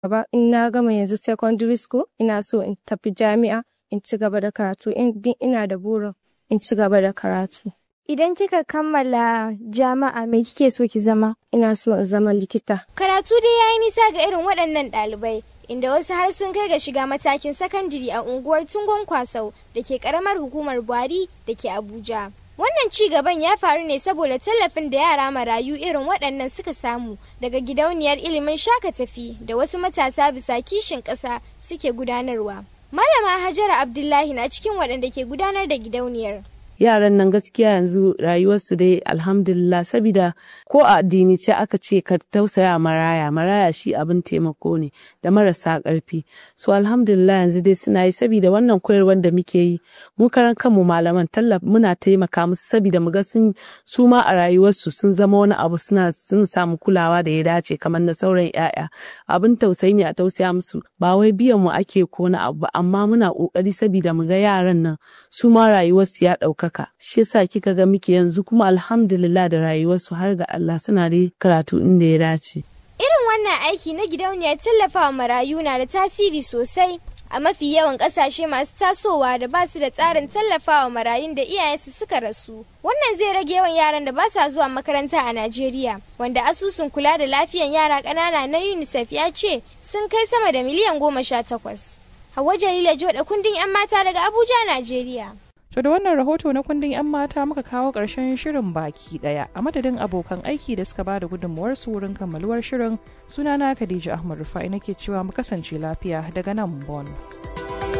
gaba in na gama yanzu secondary school ina so in tafi jami'a in ci gaba da karatu in ina da burin in ci gaba da karatu. Idan kika kammala jami'a me kike so ki zama? Ina so in zama likita. Karatu dai yayi nisa ga irin waɗannan ɗalibai inda wasu har sun kai ga shiga matakin sakandiri a unguwar Tungon Kwasau da ke ƙaramar hukumar Buhari da ke Abuja. Wannan ci gaban ya faru ne saboda tallafin da yara marayu irin waɗannan suka samu daga gidauniyar ilimin shaka tafi da wasu matasa bisa kishin ƙasa suke gudanarwa. Malama Hajara Abdullahi na cikin waɗanda ke gudanar da gidauniyar. yaran nan gaskiya yanzu rayuwarsu dai alhamdulillah sabida ko a addini ce aka ce ka tausaya maraya maraya shi abin taimako ne da marasa ƙarfi so alhamdulillah yanzu dai suna yi sabida wannan koyarwar da muke yi mu karan kanmu malaman tallafa muna taimaka musu sabida mu ga sun su ma a rayuwarsu sun zama wani abu suna sun samu kulawa da ya dace kamar na sauran yaya abin tausayi ne a tausaya musu ba wai biyan mu ake ko na abu amma muna kokari sabida mu ga yaran nan su ma rayuwarsu ya ɗauka haka shi yasa kika ga muke yanzu kuma alhamdulillah da rayuwarsu har ga Allah suna da karatu inda ya dace irin wannan aiki na gidauniyar tallafawa marayu na da tasiri sosai a mafi yawan kasashe masu tasowa da ba su da tsarin tallafawa marayun da iyayensu suka rasu wannan zai rage yawan yaran da ba sa zuwa makaranta a Najeriya wanda asusun kula da lafiyan yara ƙanana na UNICEF ya ce sun kai sama da miliyan goma sha takwas. Hauwa Jalila Joda kundin 'yan mata daga Abuja, Najeriya. To da wannan rahoto na kundin 'yan mata muka kawo ƙarshen shirin baki ɗaya a madadin abokan aiki da suka bada gudunmuwar su wurin kammaluwar shirin sunana Khadija Ahmad Rufai nake cewa mu kasance lafiya daga nan Bon.